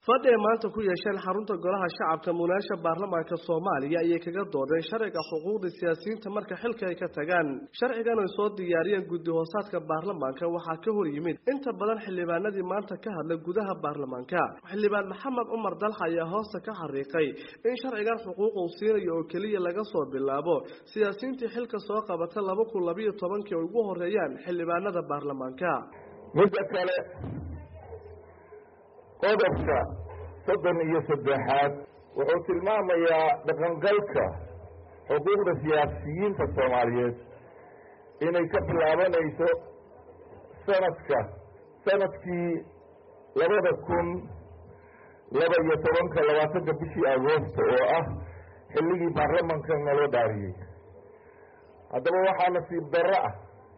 fadhi ay maanta ku yeesheen xarunta golaha shacabka munaasha baarlamaanka soomaaliya ayay kaga doodeen sharciga xuquuqda siyaasiyiinta marka xilka ay ka tagaan sharcigan ay soo diyaariyeen guddi hoosaadka baarlamaanka waxaa ka hor yimid inta badan xildhibaanadii maanta ka hadlay gudaha baarlamaanka xildhibaan maxamed cumar dalxa ayaa hoosta ka xariiqay in sharcigan xuquuq uu siinayo oo keliya laga soo bilaabo siyaasiyiintii xilka soo qabata laba kun labayo tobankii ay ugu horeeyaan xildhibaanada baarlamaanka midda kale qodobka soddon iyo saddexaad wuxuu tilmaamayaa dhaqangalka xuquuqda siyaasiyiinta soomaaliyeed inay ka bilaabanayso sanadka sanadkii labada kun laba iyo tobanka labaatanka bishii agoosto oo ah xilligii baarlamanka naloo dhaariyey haddaba waxaa nasiib darro ah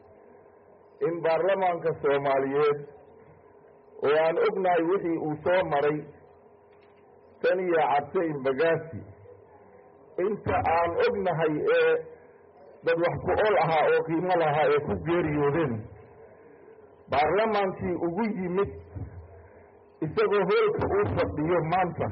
in baarlamaanka soomaaliyeed oo aan ognahay wixii uu soo maray tan iyo cabse imbagaasi inta aan ognahay ee dad wax ku ol ahaa oo qiimo lahaa ee ku geeriyoodeen baarlamaankii ugu yimid isagoo hoolka uu fadhiyo maanta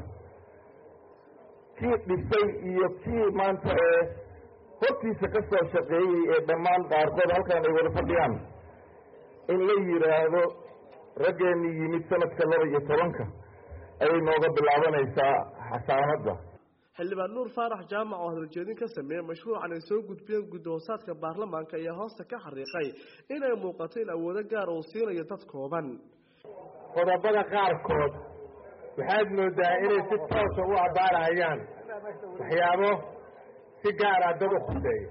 kii dhisay iyo kii maanta ee hortiisa ka soo shaqeeyey ee dhammaan qaarkood halkan ay wada fadhiyaan in la yidhaahdo raggeenii yimid sanadka laba iyo tobanka ayay nooga bilaabanaysaa xasaanadda xildhibaan nuur faarax jaamac oo hadaljeedin ka sameeyey mashruucan ay soo gudbiyeen guddi hoosaadka baarlamaanka ayaa hoosta ka xariiqay inay muuqato in awoodo gaara uu siinayo dad kooban qodobada qaarkood waxaad moodaa inay si toosa u abbaarahayaan waxyaabo si gaara dad u khuseeya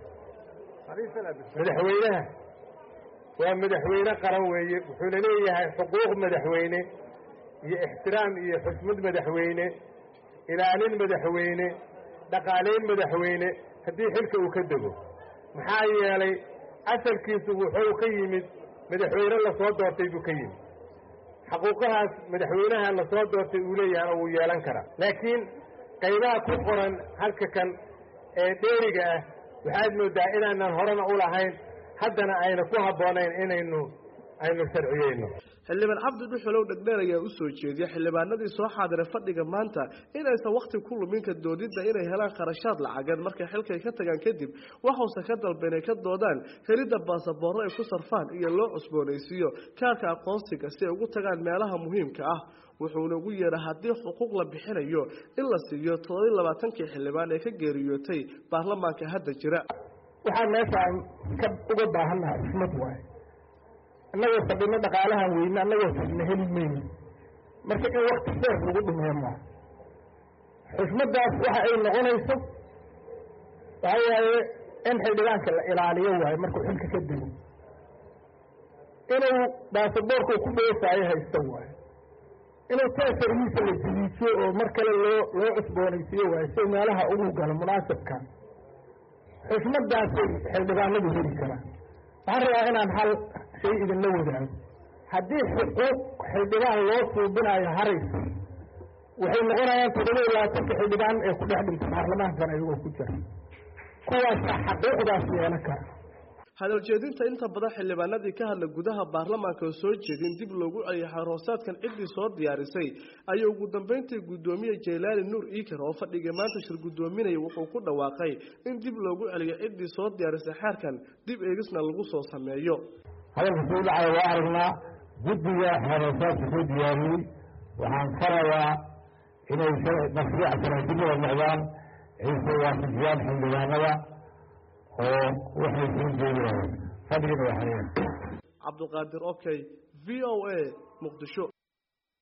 madaxweynaha waa madaxweyne qaran weeye wuxuuna leeyahay xuquuq madaxweyne iyo ixtiraam iyo xusmad madaxweyne ilaalin madaxweyne dhaqaalayn madaxweyne haddii xilka uu ka dego maxaa yeelay asalkiisu wuxuu ka yimid madaxweyne lasoo doortay buu ka yimid xaquuqahaas madaxweynaha lasoo doortay uu leeyahana wuu yeelan karaa laakiin qaybaha ku qoran halka kan ee dheeriga ah waxaad moodaa inaanan horena u lahayn haddana ayna ku habboonayn inaynu aynu sharciyeyno xildhibaan cabdi dhuxulow dhegdheer ayaa u soo jeediyey xildhibaanadii soo xaadiray fadhiga maanta inaysan wakhti ku luminka doodidda inay helaan kharashaad lacageed markay xilkay ka tagaan kadib waxuuse ka dalba inay ka doodaan helidda baasaboorro ay ku sarfaan iyo loo cusboonaysiiyo kaarka aqoonsiga si ay ugu tagaan meelaha muhiimka ah wuxuuna ugu yeedha haddii xuquuq la bixinayo in la siiyo toddobiy labaatankii xildhibaan ee ka geeriyootay baarlamaanka hadda jira waxaan meeshaan ka uga baahannaha xusmad waaye annagoo fadhino dhaqaalahan weyne annagoo fadhino heli mayno marka in wakti dheer lagu dhumeeyo maa xusmaddaas waxa ay noqonayso waxa waaye in xildhibaanka la ilaaliyo waaye markuu xilka ka dego inuu baasaboorka ku dhoofaayo haysto waaye inuu taasargiisa la jiliijiyo oo mar kale loo loo cusboonaysiiyo waaye si meelaha ugu galo munaasabka xusmaddaasay xildhibaanadu heli karaan waxaan rabaa inaan hal shay idinla wadaago haddii xuquuq xildhibaan loo suubinayo haraysa waxay noqonayaan toddoba iyo labaatanka xildhibaan ee ku dhex dhinta baarlamaankan ayagoo ku jira kuwaasa xaquuqdaas yeelan kara hadaljeedinta inta badan xildhibaanadii ka hadla gudaha baarlamaanka oo soo jeedin dib loogu celiyay xaroosaadkan ciddii soo diyaarisay ayay ugu dambeyntii guddoomiye jaylaali nuur iikar oo fadhigii maanta shir guddoominaya wuxuu ku dhawaaqay in dib loogu celiyo ciddii soo diyaarisay xeerkan dib eegisna lagu soo sameeyo hadalka soo dhacaya waa aragnaa guddiga xaroosaadka soo diyaariyey waxaan farayaa inay mashruuca sanaadimada noqdaan ay soo waafajiyaan xildhibaanada oo waxay soo jeedinayaan fadhigana waa xayeen cabdulqaadir okay v o a muqdisho